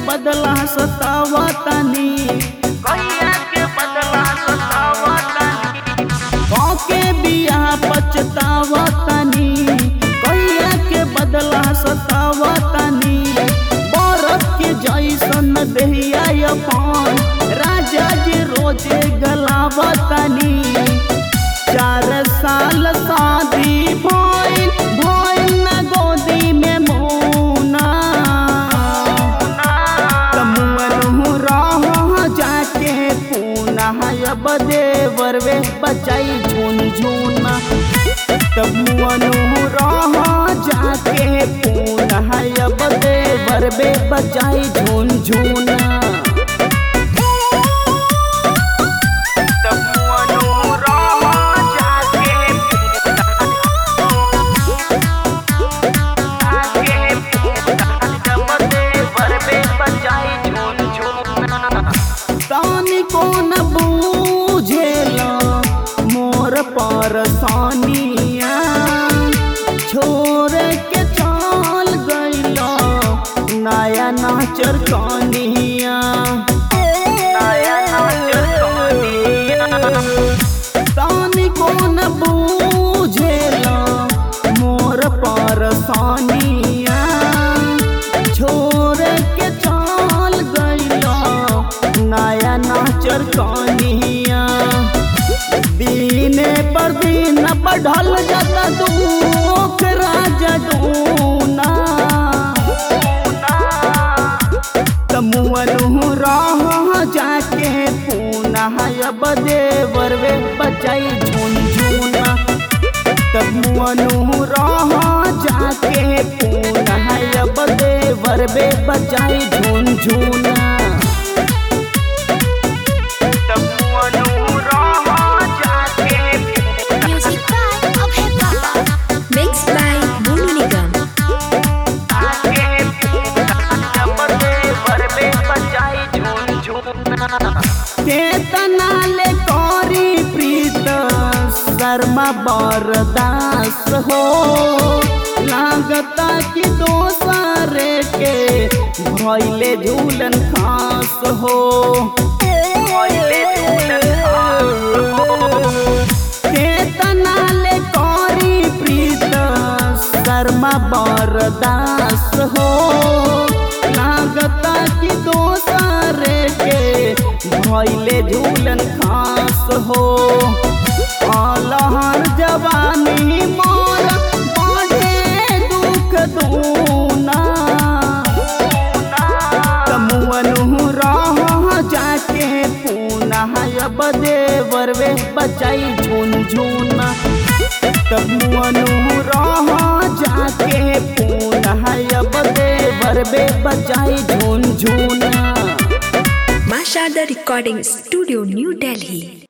बदला सतावतनी कैया के बदला सतावतनी के बियाह पछतावतनी कैया के बदला सतावतनी बरत के जैसन देहिया अपन राजा जी रोजे गलावतनी चार साल शादी भइल भइल न गोदी में मोना तमुअनु रह जाके पूना अब देवरवे बचाई झुनझुना तमुअनु रह जाके पूना अब देवरवे बचाई झुनझुना तमुअनु रह जाके आगे जब देवर में बजाई झूम झूमना तानी को न बूझेला मोर परसानिया छोड़ के चल गईला नया नाचर कानिया नया नाचर कानिया। तानी को न बूझेला मोर परसानिया छोड़ के चल गईला नया नाचर कानिया दीने पर दिन बढ़ल जाता दुख राजा दूना तमुअनु रह जाके पूना अब देवर वे बचाई झुनझुना तमुअनु रह जाके पूना अब देवर वे बचाई झुनझुना तमुअनु रह जाके Music by Abhay Baba. Mixed by Bolu Nigam. आगे जब देवर में बजाई झूम झूमना केतना ले करी प्रीत शर्मा बरदास हो लागता कि दोसरे के भैले झूलन खास हो भइले झूलन खास हो। केतना ले करी प्रीत शर्मा बरदास हो लागता कि दोसरे के भैले झूलन खास हो अलहर जवानी मोर बढ़े दुख दूना तमुअनु रह जाके पूना अब देवर वे बचाई झुनझुना तमुअनु रह जाके पूना अब देवर वे बचाई झुनझुना Masha the Recording Studio, New Delhi.